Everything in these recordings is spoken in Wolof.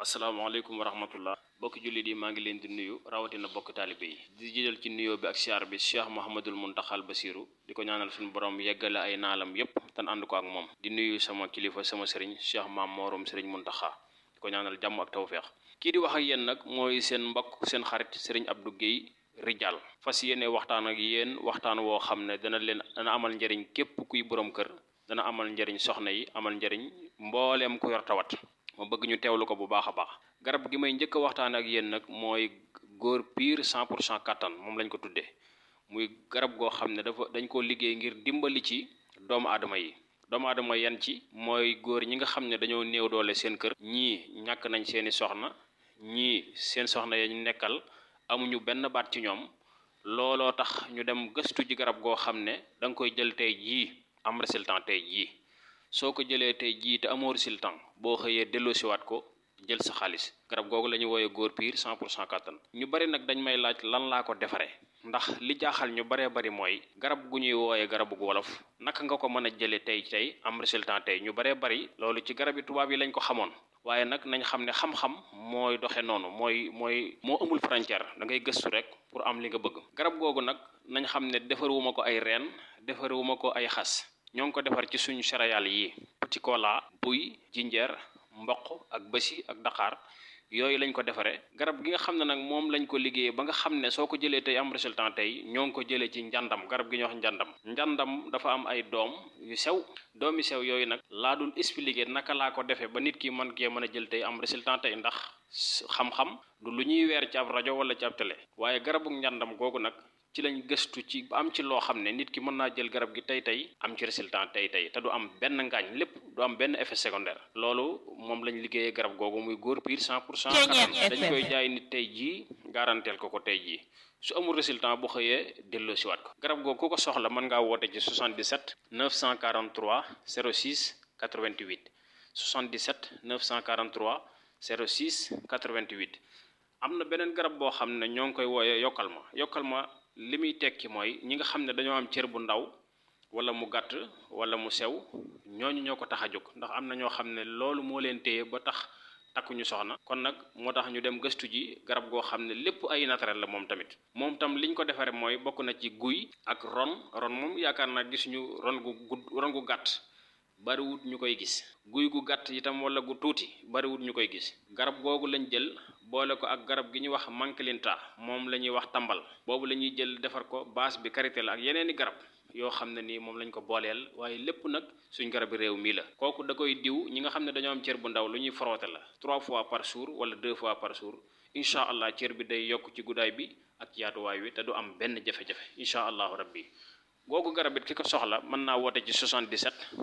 asalaamaaleykum wa rahmatullah bokki jullit yi maa ngi leen di nuyu rawatina bokk taalibe yi di jëjal ci nuyoo bi ak siyaar bi cheikh mohamadul muntaxal basiru di ko ñaanal suñu borom yeggale ay naalam yépp tan ànd ko ak moom di nuyu sama kilifa sama sëriñ cheikh maam moorom sëriñ muntaxa di ko ñaanal jàmm ak tawfeex kii di wax ak yéen nag mooy seen mbokk seen xarit sëriñ Abdou Guèye Rijal fas yéene waxtaan ak yéen waxtaan woo xam ne dana leen dana amal njëriñ képp kuy borom kër dana amal njëriñ soxna yi amal njëriñ mbooleem ku yor tawat ma bëgg ñu teewlu ko bu baax a baax garab gi may njëkk a waxtaan ak yéen nag mooy góor piir 100 pour cent kattan moom lañ ko tuddee muy garab goo xam ne dafa dañ koo liggéey ngir dimbali ci doomu aadama yi doomu aadama yan ci mooy góor ñi nga xam ne dañoo néew doole seen kër ñii ñàkk nañ seeni soxna ñii seen soxna ya ñu nekkal amuñu benn baat ci ñoom looloo tax ñu dem gëstu ji garab goo xam ne da nga koy jël tey jii am résultat tey jii soo ko jëlee tey jii te amoo résultat boo xëyee delloosiwaat ko jël sa xaalis garab googu la ñuy wooyee góor piir 100 pour cent kattan ñu bari nag dañ may laaj lan laa ko defaree ndax li jaaxal ñu baree bari mooy garab gu ñuy wooyee garabu wolof naka nga ko mën a jëlee tey tey am résultat tey ñu baree bari loolu ci garab yi tubaab yi lañ ko xamoon waaye nag nañ xam ne xam-xam mooy doxe noonu mooy mooy moo amul frontière da ngay gëstu rek pour am li nga bëgg garab googu nag nañ xam ne defarewuma ko ay reen defarewuma ko ay xas ñoo ngi ko defar ci suñu céréales yi petit cola buy jinjeer mboq ak bësi ak daqaar yooyu lañ ko defaree garab gi nga xam ne nag moom lañ ko liggéeyee ba nga xam ne soo ko jëlee tey am résultat tey ñoo ngi ko jëlee ci njàndam garab gi ñuy wax njàndam njàndam dafa am ay doom yu sew doom yu sew yooyu nag laa dul expliquer naka laa ko defee ba nit ki mën kee mën a jël tey am résultat tey ndax xam-xam du lu ñuy weer ci ab rajo wala ci ab télé waaye garabu njàndam googu nag ci lañ gëstu ci am ci loo xam ne nit ki mën naa jël garab gi tey tey am ci résultat tey tey te du am benn ngaañ lépp du am benn effet secondaire loolu moom lañ liggéeyee garab googu muy góor piir 100 pour cent dañ koy jaay nit tey jii garanteel ko ko tey jii su amul résultat bu xëyee delloo si waat ko garab googu ku ko soxla mën ngaa woote ci 77 943 06 88 77 943 06 88 am na beneen garab boo xam ne ñoo ngi koy wooyee yokkal ma yokkal ma li muy tekki mooy ñi nga xam ne dañoo am cër bu ndaw wala mu gàtt wala mu sew ñooñu ñoo ko tax a jóg ndax am na ñoo xam ne loolu moo leen téye ba tax takkuñu soxna kon nag moo tax ñu dem gëstu ji garab goo xam ne lépp ay naturel la moom tamit moom tam liñ ko defaree mooy bokk na ci guy ak ron ron moom yaakaar naa gisuñu ron gu gudd ron gu gàtt bariwut ñu koy gis guy gu gàtt itam wala gu tuuti bariwut ñu koy gis garab googu lañ jël boole ko ak garab gi ñuy wax mankilinta moom la ñuy wax tambal boobu la ñuy jël defar ko base bi karité la ak yeneeni garab yoo xam ne nii moom lañ ko booleel waaye lépp nag suñ garabi réew mii la kooku da koy diw ñi nga xam ne dañoo am cër bu ndaw lu ñuy frotté la trois fois par jour wala deux fois par jour incha allah cër bi day yokk ci guddaay bi ak yaatuwaay wi te du am benn jafe-jafe incha allahu rabbi googu garab it ki ko soxla mën naa woote ci 77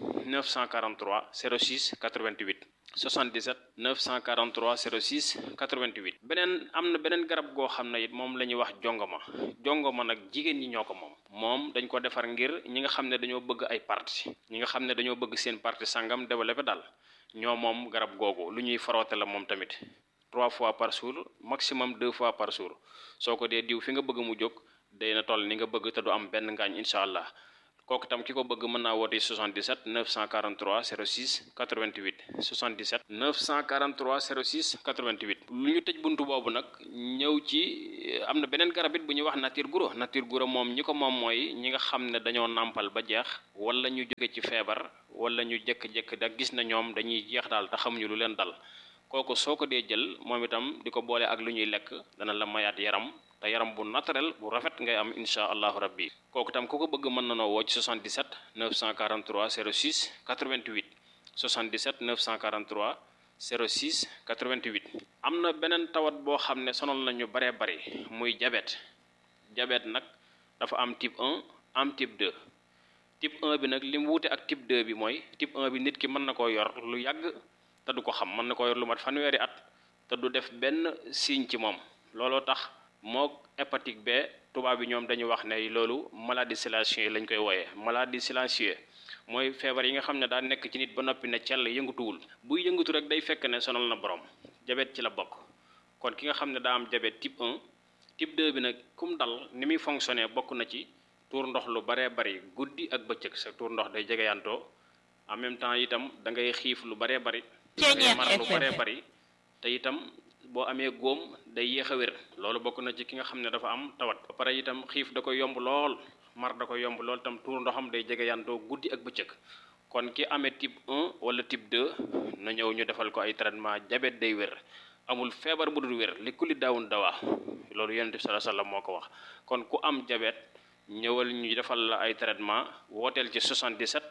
943 06 88 77 943 06 88 beneen am na beneen garab goo xam ne it moom la ñuy wax jongoma jongoma nag jigéen ñi ñoo ko moom moom dañ ko defar ngir ñi nga xam ne dañoo bëgg ay parti ñi nga xam ne dañoo bëgg seen parti sangam développé daal ñoo moom garab googu lu ñuy faroote la moom tamit trois fois par jour maximum deux fois par jour soo ko dee diw fi nga bëgg mu jóg day na toll ni nga bëgg te du am benn ngaañ incha allah kooku tam ki ko bëgg mën naa woote 77 943 06 88 77 943 06 88 lu ñu tëj buntu boobu nag ñëw ci am na beneen garab it bu ñuy wax nature guro nature guro moom ñi ko moom mooy ñi nga xam ne dañoo nàmpal ba jeex wala ñu jóge ci feebar wala ñu jékk-jékk da gis na ñoom dañuy jeex daal te xamuñu lu leen dal kooku soo ko dee jël moom itam di ko boole ak lu ñuy lekk dana la mayaat yaram te yaram bu naturel bu rafet ngay am insha allahu rabbi kooku tam ku ko bëgg mën na noo woo ci 77 943 06 88 77 943 06 88 am na beneen tawat boo xam ne sonal nañu baree bari muy diabète diabète nag dafa am type 1 am type 2 type 1 bi nag li mu wuute ak type 2 bi mooy type 1 bi nit ki mën na koo yor lu yàgg te du ko xam mën na koo yor lu mat fanweeri at te du def benn signe ci moom looloo tax moo hépatique B tubaab bi ñoom dañuy wax ne loolu maladie silencieuse lañ koy wooyee maladie silencieuse mooy feebar yi nga xam ne daa nekk ci nit ba noppi ne cell yëngatuwul buy yëngatu rek day fekk ne sonal na borom diabète ci la bokk kon ki nga xam ne daa am diabète type 1 type 2 bi nag kum dal ni muy fonctionner bokk na ci tuur ndox lu baree bari guddi ak bëccëg sa tuur ndox day jegeyantoo en même temps itam da ngay xiif lu baree bari da ngay mar lu baree bari te itam boo amee góom day yéex a wér loolu bokk na ci ki nga xam ne dafa am tawat ba pare itam xiif da koy yomb lool mar da koy yomb lool itam tuur ndoxam day jege yantoo guddi ak bëccëg kon ki amee type 1 wala type 2 na ñëw ñu defal ko ay traitement diabète day wér amul feebar bu dul wér li kulli daawun dawaa loolu yonent bi sallallahu alayhi wasallam moo ko wax kon ku am diabète ñëwal ñu defal la ay traitement wooteel ci 77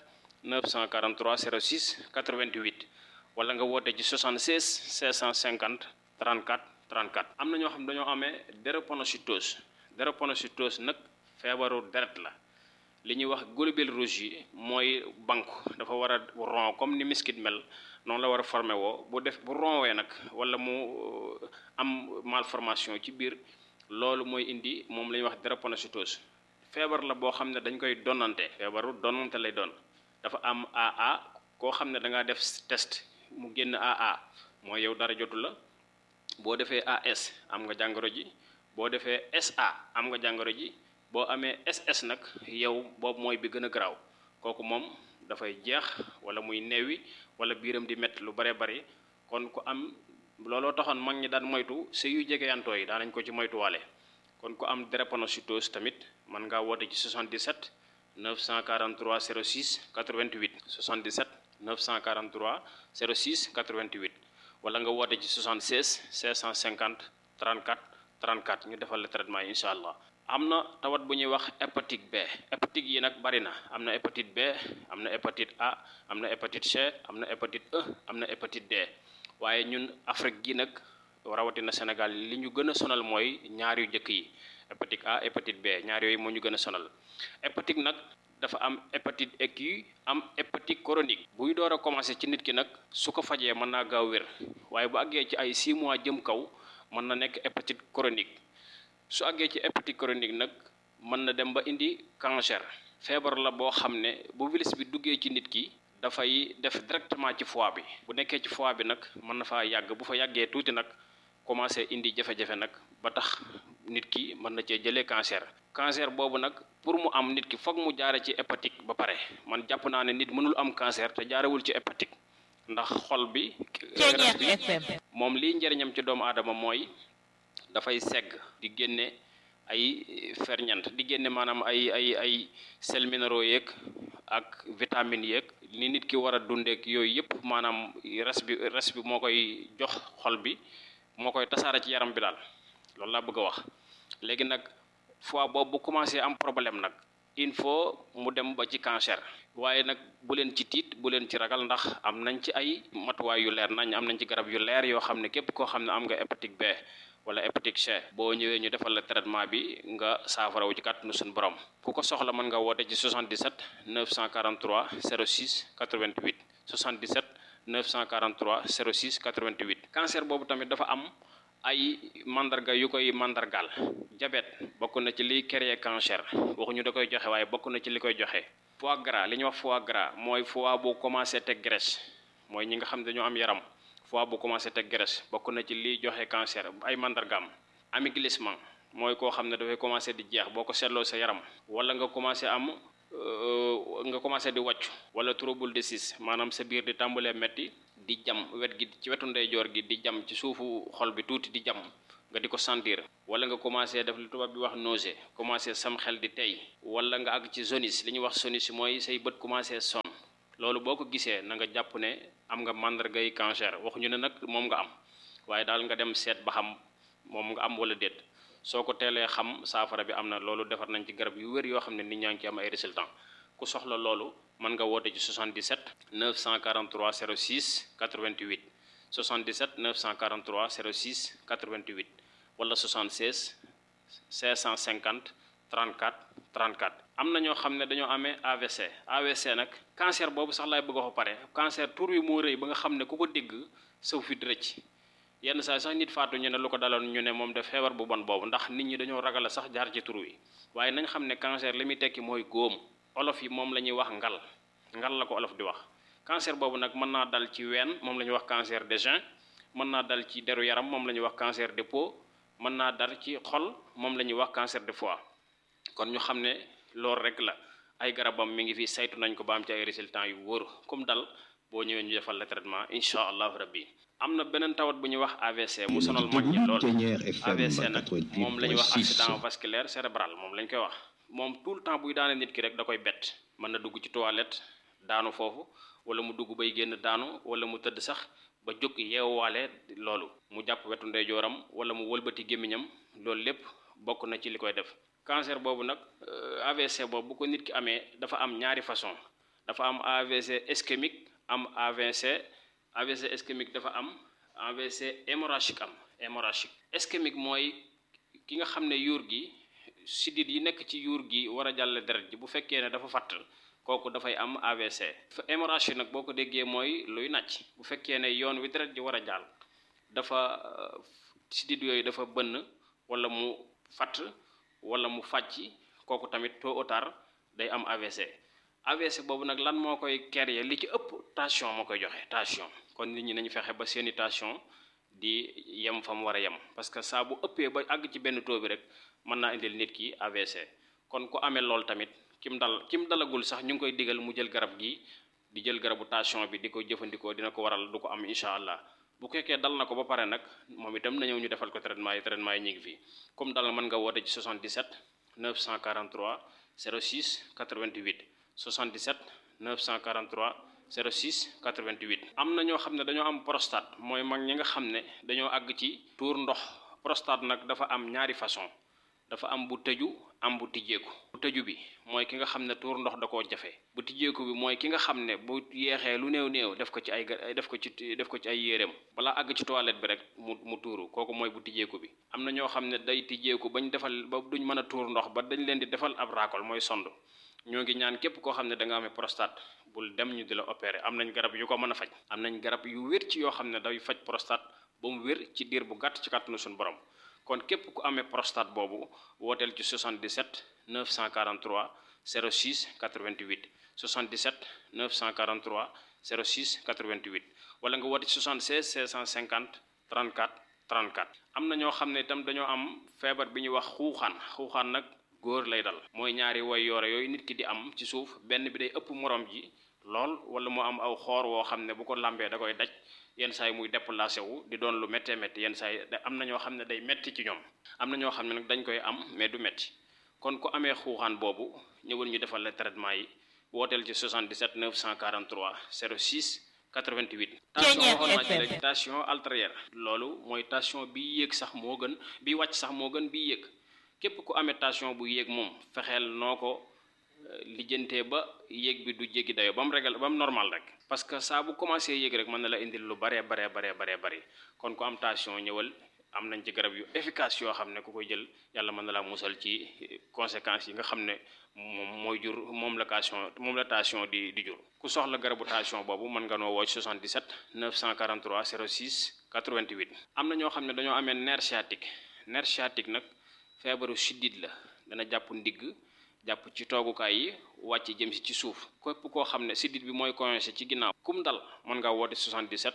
943 06 88 wala nga woote ci 76 650 34 34 am na ñoo xam dañoo amee drépanocytose drépanocytose nag feebaru deret la li ñuy wax globules rouges yi mooy banque dafa war a rond comme ni miskit mel noonu la war a formé woo bu def bu ronwee nag wala mu am malformation ci biir loolu mooy indi moom la ñuy wax drépanocytose feebar la boo xam ne dañ koy donnante feebaru donnante lay doon dafa am AA koo xam ne da ngaa def test mu génn AA mooy yow dara jotu la boo defee AS am nga jàngoro ji boo defee SA am nga jàngoro ji boo amee SS nag yow boobu mooy bi gën a garaaw kooku moom dafay jeex wala muy neewi wala biiram di métti lu bare bari kon ku am looloo taxoon mag ñi daan moytu sëy yu jegeyantoo yi daan nañ ko ci moytuwaale kon ku am drépanocytose tamit mën ngaa woote ci 77 943 06 88 77 943 06 88 wala nga woote ci 76 650 34 34 ñu defal la traitement yi incha allah. am na tawat bu ñuy wax hépatite B hépatite yi nag bari na am na hépatite B am na hépatite A am na hépatite C am na hépatite E am na hépatite D waaye ñun Afrique gi nag rawatina Sénégal li ñu gën a sonal mooy ñaar yu njëkk yi hépatite A hépatite B ñaar yooyu moo ñu gën a sonal hépatite nag dafa am hépatite aiguë am hépatite chronique buy door a commencé ci nit ki nag su ko fajee mën naa gaaw wér waaye bu àggee ci ay 6 mois jëm kaw mën na nekk hépatite chronique su àggee ci hépatite chronique nag mën na dem ba indi cancer feebar la boo xam ne bu virus bi duggee ci nit ki dafay def directement ci foie bi bu nekkee ci foie bi nag mën na faa yàgg bu fa yàggee tuuti nag commencé indi jafe-jafe nag ba tax nit ki mën na cee jëlee cancer cancer boobu nag pour mu am nit ki foog mu jaare ci hépatique ba pare man jàpp naa ne nit mënul am cancer te jaarewul ci hépatique ndax xol bi moom liy njëriñam ci doomu aadama mooy dafay segg di génne ay ferñeent di génne maanaam ay ay ay sels minéraux yeeg ak vitamines yeeg ni nit ki war a dundeek yooyu yëpp maanaam res bi res bi moo koy jox xol bi moo koy tasaare ci yaram bi daal loolu laa bëgg a wax léegi nag fois boobu bu commencé am problème nag il faut mu dem ba ci cancer waaye nag bu leen ci tiit bu leen ci ragal ndax am nañ ci ay matuwaay yu leer nañ am nañ ci garab yu leer yoo xam ne képp koo xam ne am nga hépatite B wala hépatite C boo ñëwee ñu defal la traitement bi nga saafarawu ci kàttanu suñu borom ku ko soxla mën nga woote ci 77 943 06 88 77 943 06 88 cancer boobu tamit dafa am ay mandarga yu koy mandargaal diabète bokk na ci liy créer cancer waxuñu da koy joxe waaye bokk na ci li koy joxe foie gras li ñuy wax foie gras mooy foie bu commencé teg graisse mooy ñi nga xam dañoo am yaram foie bu commencé teg graisse bokk na ci liy joxe cancer ay mandargaam amaiglissement mooy koo xam ne dafay commencé di jeex boo ko seetloo sa yaram wala nga commencé am nga commencé di wàccu wala trouble de sis maanaam sa biir di tàmbalee metti di jam wet gi ci wetu ndeyjoor gi di jam ci suufu xol bi tuuti di jam nga di ko sentir wala nga commencé def li tubaab bi wax nausée commencé sam xel di tey wala nga àgg ci jaunisse li ñuy wax jaunisse mooy say bët commencé son loolu boo ko gisee na nga jàpp ne am nga màndargay cancer waxuñu ne nag moom nga am waaye daal nga dem seet ba xam moom nga am wala déet soo ko teelee xam saafara bi am na loolu defar nañ ci garab yu wér yoo xam ne nit ñaa ngi ci am ay résultats ku soxla loolu mën nga woote ci 77 943 06 88 77 943 06 88 wala 76 550 34 34 am na ñoo xam ne dañoo amee AVC AVC nag cancer boobu sax laay bëgg a wax pare cancer tur wi moo rëy ba nga xam ne ku ko dégg saw fi rëcc yenn saa sax nit faatu ñu ne lu ko daloon ñu ne moom def feebar bu bon boobu ndax nit ñi dañoo ragal a sax jaar ci tur wi waaye nañ xam ne cancer li muy tekki mooy góom olof yi moom la ñuy wax ngal ngal la ko olof di wax cancer boobu nag mën naa dal ci ween moom la ñuy wax cancer des reins mën naa dal ci deru yaram moom la ñuy wax cancer de peau mën naa dal ci xol moom la ñuy wax cancer de foie kon ñu xam ne loolu rek la ay garabam mi ngi fi saytu nañ ko ba am ci ay résultats yu wóor comme dal boo ñëwee ñu defal la traitement incha allahu rabbi am na beneen tawat bu ñuy wax AVC mu sonal mag ñi lool AVC nag moom la ñuy wax accident vasculaire cérébral moom lañ koy wax moom tout le temps buy daane nit ki rek da koy bett mën na dugg ci toilette daanu foofu wala mu dugg bay génn daanu wala mu tëdd sax ba jóg yeewaale loolu mu jàpp wetu ndeyjooram wala mu wëlbati gémmiñam loolu lépp bokk na ci li koy def cancer boobu nag AVC boobu bu ko nit ki amee dafa am ñaari façon dafa am AVC ischémique am AVC AVC ischémique dafa am AVC hémorragique am hémorragique ischémique mooy ki nga xam ne yuur gi sidit yi nekk ci yuur gi war a jàll deret ji bu fekkee ne dafa fatt kooku dafay am AVC hémorragie nag boo ko déggee mooy luy nàcc bu fekkee ne yoon wi deret ji war a jàll dafa sidit yooyu dafa bënn wala mu fatt wala mu fàcc kooku tamit tôt ou tard day am AVC AVC boobu nag lan moo koy créer li ci ëpp tension moo koy joxe tension kon nit ñi nañu fexe ba seeni tension di yem fa mu war a yem parce que saa bu ëppee ba àgg ci benn taux bi rek mën naa indil nit ki AVC kon ku amee lool tamit kim dal kim dalagul sax ñu ngi koy digal mu jël garab gi di jël garabu tension bi di ko jëfandikoo dina ko waral du ko am incha allah bu fekkee dal na ko ba pare nag moom itam na ñëw ñu defal ko traitement yi traitement yi ñu ngi fii comme dal mën nga woote ci 77 943 06 88 77 943 06 88 am na ñoo xam ne dañoo am prostate mooy mag ñi nga xam ne dañoo àgg ci tuur ndox prostate nag dafa am ñaari façon dafa am bu tëju am bu tijjeeku bu tëju bi mooy ki nga xam ne tuur ndox da koo jafe bu tijjeeku bi mooy ki nga xam ne bu yeexee lu néew néew def ko ci ay def ko ci def ko ci ay yéreem balaa àgg ci toilette bi rek mu mu tuuru kooku mooy bu tijjeeku bi am na ñoo xam ne day tijjeeku bañ defal ba duñ mën a tuur ndox ba dañ leen di defal ab raakol mooy sond ñoo ngi ñaan képp koo xam ne da nga amee prostate bul dem ñu di la opérer am nañ garab yu ko mën a faj am nañ garab yu wér ci yoo xam ne day faj prostate ba mu wér ci diir bu gàtt ci kàttanu suñu borom kon képp ku amee prostate boobu wooteel ci 77 943 06 88 77 943 06 88 wala nga woote ci 76 650 34 34 am na ñoo xam ne itam dañoo am feebar bi ñuy wax xuuxaan xuuxaan nag góor lay dal mooy ñaari way yoore yooyu nit ki di am ci suuf benn bi day ëpp morom ji lool wala mu am aw xoor woo xam ne bu ko lambee da koy daj yenn saa yi muy déplacé wu di doon lu méttee métti yenn saa yi am na ñoo xam ne day métti ci ñoom am na ñoo xam ne nag dañ koy am mais du métti kon ku amee xuuxaan boobu ñëwal ñu defal la traitement yi wooteel ci 77 943 06 88. tension waxoon naa ci rek tension artérielle loolu mooy tension bi yéeg sax moo gën bi wàcc sax moo gën bi yéeg képp ku amee tension bu yéeg moom fexeel noo ko lijjantee ba yéeg bi du jéggi dayo ba mu régal ba mu normal rek parce que saa bu commencé yéeg rek mën na la indil lu baree baree baree baree bëri kon ku am tension ñëwal am nañ ci garab yu efficace yoo xam ne ku koy jël yàlla mën na laa musal ci conséquences yi nga xam ne moom mooy jur moom la tension moom la tension di di jur ku soxla garabu tension boobu mën nga noo woo 77 943 06 88 am na ñoo xam ne dañoo amee nerf sciatique nerf sciatique nag feebaru siddit la dana jàpp ndigg jàpp ci toogukaay yi wàcc jëm si ci suuf képp koo xam ne siddit bi mooy coincé ci ginnaaw kum dal mën ngaa woote 77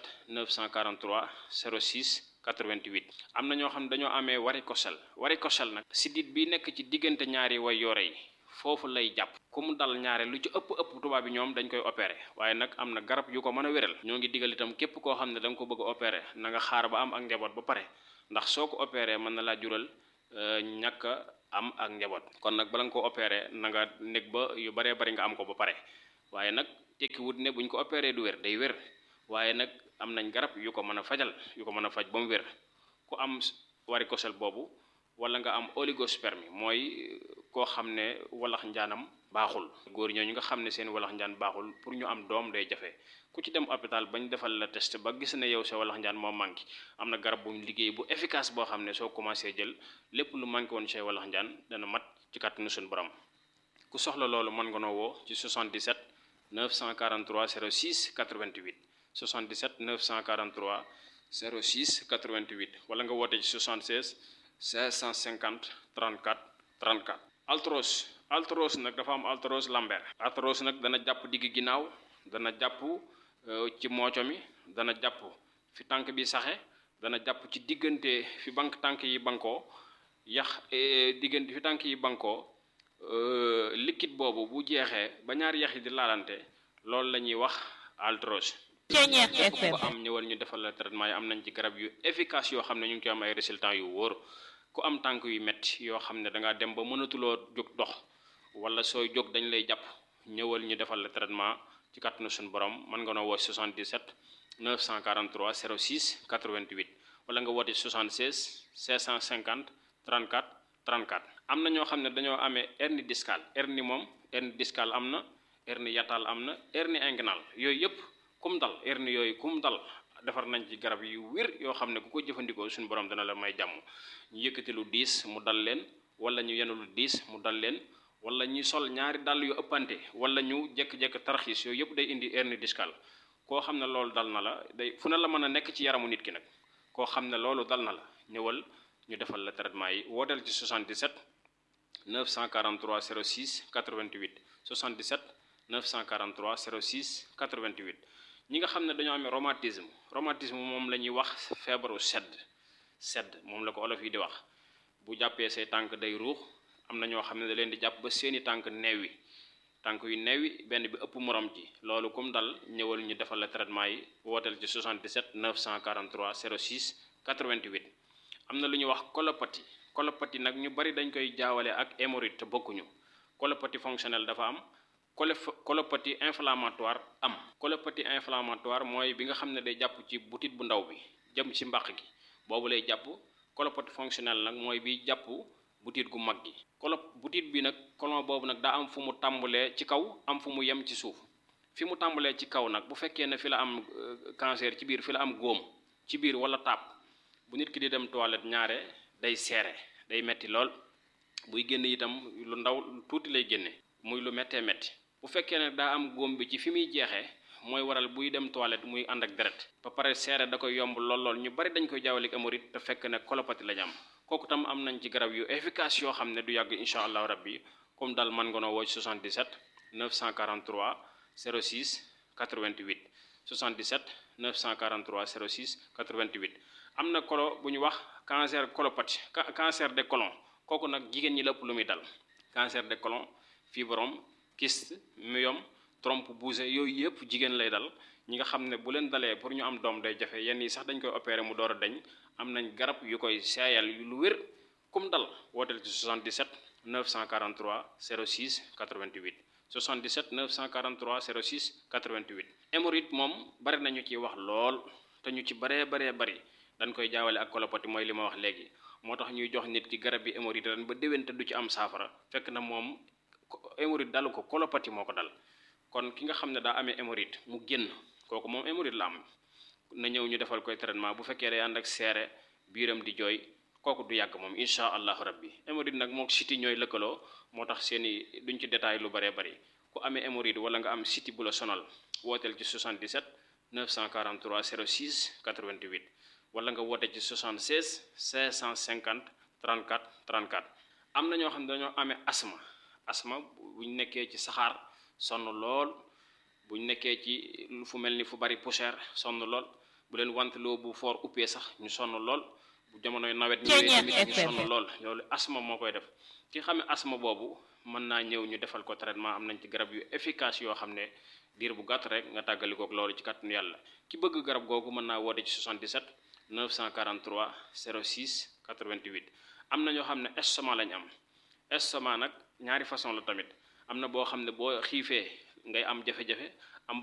943 06 88 am na ñoo xam ne dañoo amee varicocèle varicocèle nag siddit bi nekk ci diggante ñaari way yoore yi foofu lay jàpp ku mu dal ñaare lu ci ëpp ëpp tubaab bi ñoom dañ koy opéré waaye nag am na garab yu ko mën a wéral ñoo ngi digal itam képp koo xam ne da nga ko bëgg a opéré na nga xaar ba am ak njaboot ba pare ndax soo ko opéré mën na laa jural ñàkk am ak njaboot kon nag bala nga ko opéré na nga nekk ba yu baree bari nga am ko ba pare waaye nag tekkiwut ne buñ ko opéré du wér day wér waaye nag am nañ garab yu ko mën a fajal yu ko mën a faj ba mu wér ku am varicocèle boobu wala nga am oligospermie mooy koo xam ne walax njaanam baaxul góor ñooñu nga xam ne seen walax njaan baaxul pour ñu am doom day jafe ku ci dem hôpital bañ defal la test ba gis ne yow sa walax njaan moo manqué am na garab buñ liggéey bu efficace boo xam ne soo commencé jël lépp lu manqué woon say walax njaan dana mat ci kàttanu suñu borom ku soxla loolu mën nga noo woo ci 77 943 06 88 77 943 06 88 wala nga woote ci 76 550 34 34 altros altros nag dafa am altros lambert altros nag dana jàpp digg ginnaaw dana jàpp ci mooco mi dana jàpp fi tànk bi saxe dana jàpp ci diggante fi bank tànk yi bankoo yax diggante fi tànk yi bankoo liquide boobu bu jeexee ba ñaari yax yi di laalante loolu la ñuy wax altros Ceeñeex képp ku FM. ko am ñëwal ñu defal la traitement yi am nañ ci garab yu efficace yoo xam ne ñu ngi ci am ay résultats yu wóor ku am tànk yu metti yoo xam ne da ngaa dem ba mënatuloo jóg dox wala sooy jóg dañ lay jàpp ñëwal ñu defal la traitement ci kàttanu suñu borom mën nga noo woo 77 943 06 88 wala nga woote 76 650 34 34 am na ñoo xam ne dañoo amee hernie discale hernie moom hernie discale am na hernie yatal am na hernie inguinale yooyu yëpp kum dal hernie yooyu kum dal defar nañ ci garab yu wér yoo xam ne ku ko jëfandikoo suñu borom dana la may jàmm ñu yëkkati lu diis mu dal leen wala ñu yenu lu diis mu dal leen wala ñu sol ñaari dàll yu ëppante wala ñu jekk-jekk tarxiis yooyu yëpp day indi hernie discale koo xam ne loolu dal na la day fu ne la mën a nekk ci yaramu nit ki nag koo xam ne loolu dal na la ñëwal ñu defal la traitement yi wooteel ci 77 943 06 88 77 943 06 88 ñi nga xam ne dañoo amee rhumatisme rhumatisme moom la ñuy wax feebaru sedd sedd moom la ko olof yi di wax bu jàppee say tànk day ruux am na ñoo xam ne da leen di jàpp ba seeni tànk neewi tànk yu neewi benn bi ëpp morom ji loolu kum dal ñëwal ñu defal la traitement yi wooteel ci 77 943 06 88 am na lu ñuy wax colopathie colopathie nag ñu bari dañ koy jaawale ak hémorroïde te bokkuñu colopathie fonctionnelle dafa am colef- colopathie inflammatoire am colopathie inflammatoire mooy bi nga xam ne day jàpp ci butit bu ndaw bi jëm ci mbàq gi boobu lay jàpp colopathie fonctionnelle nag mooy bi jàpp butit gu mag gi colo butit bi nag colon boobu nag daa am fu mu tàmbalee ci kaw am fu mu yem ci suuf fi mu tàmbalee ci kaw nag bu fekkee ne fi la am euh, cancer ci biir fi la am góom ci biir wala taab bu nit ki di dem toilette ñaare day seere day metti lool buy génn itam lu ndaw tuuti lay génne muy lu méttee métti bu fekkee ne daa am góom bi ci fi muy jeexee mooy waral buy dem toilette muy ànd ak deret ba pare seere da koy yomb lool lool ñu bari dañ koy jaawale ak hémorroïde te fekk ne colopathie la ñu am kooku tam am nañ ci garab yu efficace yoo xam ne du yàgg incha allahu rabbi comme daal man nga noo woo ci 77 943 06 88 77 943 06 88 am na kolo bu ñu wax cancer colopathie ca- cancer de colon kooku nag jigéen ñi la ëpp lu muy dal cancer de colon fibrome kyste myome trompe bougée yooyu yëpp jigéen lay dal ñi nga xam ne bu leen dalee pour ñu am doom day jafe yenn yi sax dañ koy opérer mu door a dañ am nañ garab yu koy seeyal yu lu wér kum dal wooteel ci 77 943 06 88 77 943 06 88 hémorroïde moom bari nañu ci wax lool te ñu ci baree baree bari dañ koy jaawale ak colopathie mooy li ma wax léegi moo tax ñuy jox nit ki garab yi hémorroïde ren ba déwén te du ci am saafara fekk na moom ko- hémorroïde dalu ko colopathie moo ko dal kon ki nga xam ne daa amee hémorroïde mu génn kooku moom hémorroïde la am na ñëw ñu defal koy traitement bu fekkee day ànd ak seere biiram di jooy kooku du yàgg moom incha allahu rabbi hémorroïde nag mook siti ñooy lëkkaloo moo tax seeni duñ ci détail lu baree bari ku amee hémorroïde wala nga am siti bu la sonal wooteel ci 77 943 06 88 wala nga woote ci 76 550 34 34 am na ñoo xam ne dañoo amee asma asma buñ nekkee ci saxaar sonn lool buñ nekkee ci lu fu mel ni fu bari poussière sonn lool bu leen wanteloo bu foor uppee sax ñu sonn lool bu jamonoy nawet ñëwee tamit ñu sonn lool loolu asma moo koy def ki xamee asma boobu mën naa ñëw ñu defal ko traitement am nañ ci garab yu efficace yoo xam ne diir bu gàtt rek nga tàggalikook loolu ci kàttanu yàlla ki bëgg garab googu mën naa woote ci 77 943 06 88 am na ñoo xam ne estomac lañ am estomac nag ñaari façon la tamit am na boo xam ne boo xiifee ngay am jafe-jafe